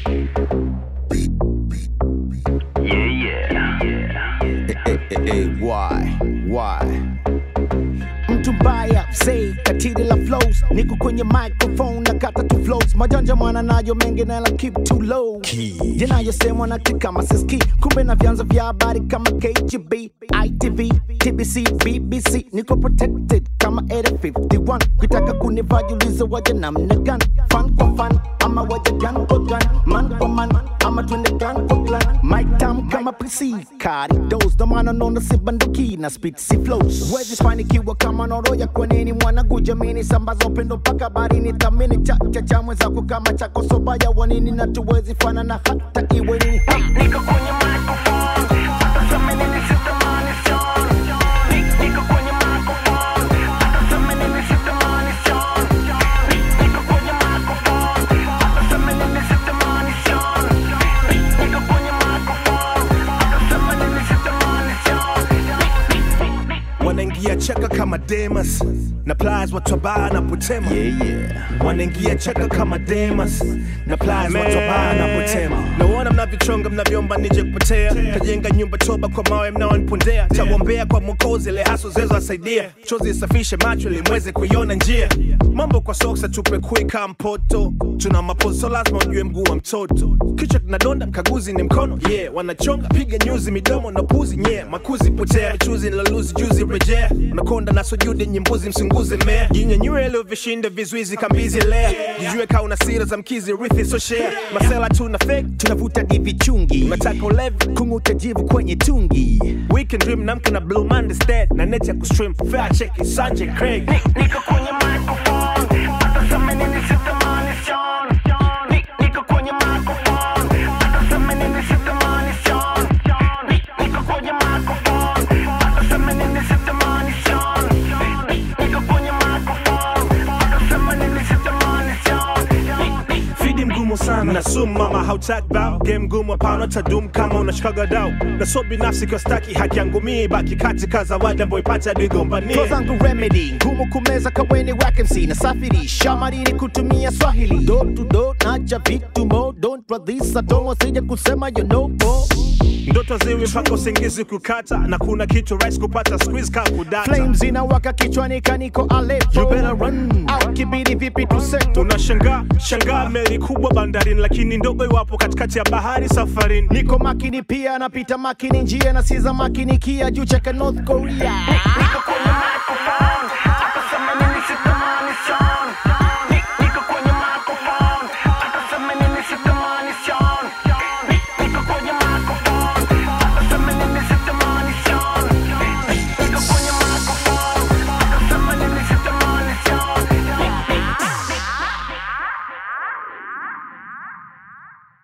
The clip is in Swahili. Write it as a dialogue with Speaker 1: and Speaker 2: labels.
Speaker 1: Yeah, yeah.
Speaker 2: Eh, eh, eh, why? Why? mtu mbaya say katili la flows niko kwenye microphone na kata tu flows majanja mwana nayo mengi na la keep too low yanayosemwa na kama siski kumbe na vyanzo vya habari kama KGB ITV TBC BBC niko protected kama Area 51 kitaka kunivajuliza waje namna gani fan kwa fan ama waje gun kwa gun man kwa man ama twende gun kwa clan mic tam kama PC kari dos ndo maana naona si banduki na speed si flows wezi fanikiwa kama noroya kwa nini mwanangu jamini sambaza upendo mpaka barini thamini cha cha cha mwenzako kama chako sobaya wanini na tuwezi fanana hata iwe nini ha!
Speaker 1: Niko kwenye microphone, hata sema nini sitamani Sean. Ni- Niko kwenye microphone, hata sema nini sitamani Sean. Ni- Niko kwenye microphone, hata sema nini sitamani Sean. Ni- Niko kwenye microphone, hata sema nini sitamani Sean.
Speaker 3: wanaingia cheka kama Demas na plies watu wabaya na potema
Speaker 2: yeah, yeah.
Speaker 3: wanaingia cheka kama Demas na plies watu wabaya na potema naona mnavyochonga mnavyoomba nije kupotea tajenga nyumba toba kwa mawe mnaonipondea tawombea kwa mwokozi ile haso zezo asaidia chozi isafishe macho ili mweze kuiona njia mambo kwa soksa tupe kuika mpoto tuna mapozo lazima ujue mguu wa mtoto kichwa kinadonda mkaguzi ni mkono yeah wanachonga piga nyuzi midomo na puzi nye makuzi potea chuzi nilaluzi juzi rejea unakonda na sujudi nyimbuzi msunguzi mmea jinyanyue leo vishinda vizuizi kambizi lea jijue kaa una sira za mkizi rithi so share masela tuna fake
Speaker 2: tunavuta divi chungi
Speaker 3: unataka ulevi
Speaker 2: kung'uta jivu kwenye tungi
Speaker 3: weekend dream namka na blue monday stead na net ya kustream fair check sanje craig
Speaker 1: Niko kwenye microphone, hata sema nini sitamani Sean. Ni- Niko kwenye microphone, hata sema nini sitamani Sean. Ni- Niko kwenye microphone, hata sema nini sitamani Sean. Ni- Niko kwenye microphone, hata sema nini sitamani Sean. Ni- ni-
Speaker 3: fidi mgumu sana na sumu mama hautaki bao game ngumu hapana tadum kama unashikaga dau na so binafsi kwa staki haki yangu mii baki katika zawadi ambayo ipata digombania
Speaker 2: Flow zangu remedy ngumu kumeza kaweni wakensi na safirisha marini kutumia swahili do to do nacha vitu mo don't radhisa tomo sija kusema you know mo
Speaker 3: ndoto ziwi mpaka usingizi kukata na kuna kitu rais kupata squeeze ka kudata
Speaker 2: flames inawaka kichwani kaniko Aleppo
Speaker 3: You better run.
Speaker 2: au kibidi vipi tuseto
Speaker 3: unashangaa shangaa meli kubwa bandarini lakini ndogo iwapo katikati ya bahari safarini
Speaker 2: niko makini pia napita makini njia na siza makini kia juu cheka North Korea